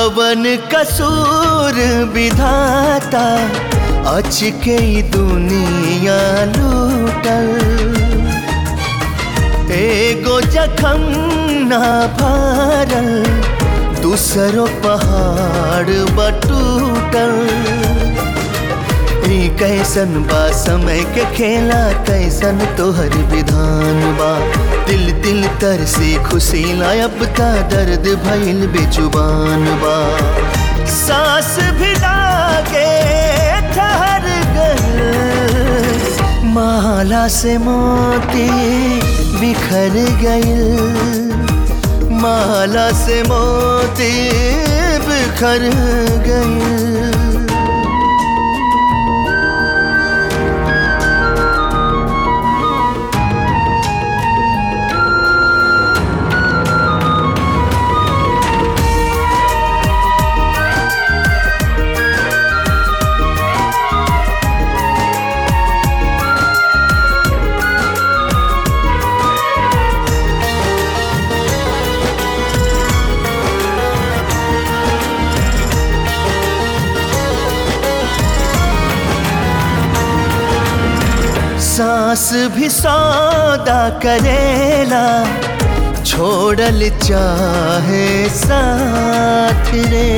कवन कसूर विधाता अच के ई दुनिया लूटल एगो जखम ना भरल दूसरो पहाड़ बटूटल ई कैसन बा समय के खेला कैसन तोहर विधान बा दिल दिल तर से खुशी अब ता दर्द भइल बेजुबान बा सांस भी लागे ठहर गइल माला से मोती बिखर गइल माला से मोती बिखर गइल सांस भी सौदा करेला छोड़ल चाहे साथ रे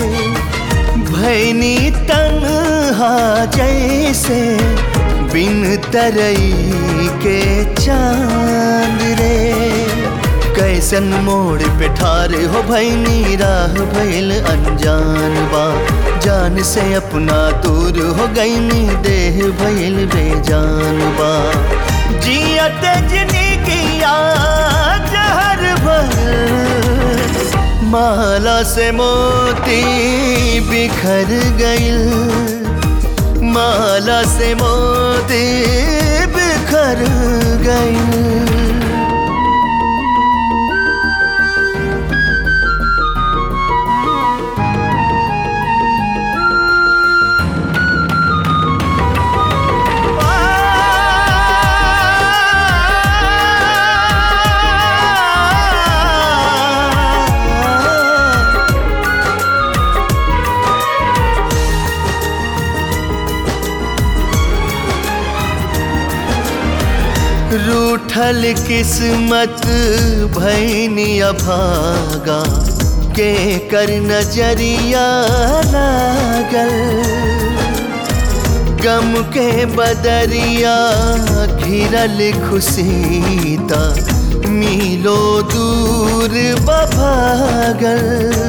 भैनी तन्हा जैसे बिन तरई के चांद रे कैसन मोड़ पे ठार हो भैनी राह भैल अनजान बा जान से अपना दूर हो गईनी देह भैल बेजान बा जियत जिंदगिया जहर भर माला से मोती बिखर गइल माला से मोती बिखर गइल रूठल किस्मत भैनी अभागा के कर नजरिया लागल गम के बदरिया घिरल खुशीता मिलो दूर बभागल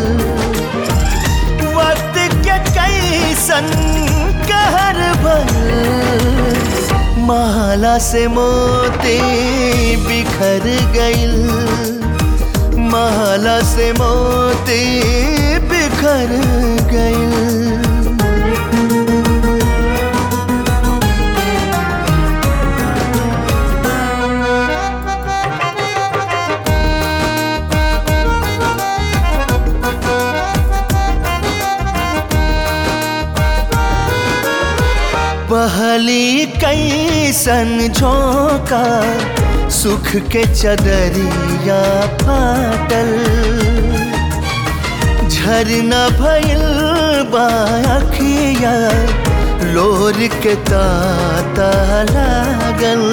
वक्त के कैसन कहर भर माला से मोती बिखर गइल माला से मोती बिखर गइल पहली कैसन झोंका सुख के चदरिया फाटल झरना भइल बाखिया लोर के ताता लागल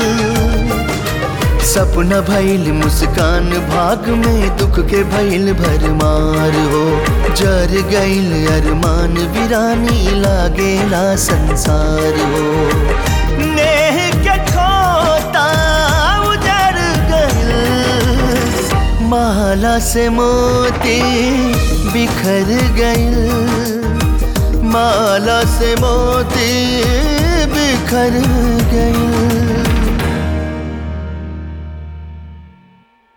सपना भइल मुस्कान भाग में दुख के भइल भरमार हो जर गइल अरमान वीरानी लागेला संसार हो नेह के खोता उजर गइल माला से मोती बिखर गइल माला से मोती बिखर गइल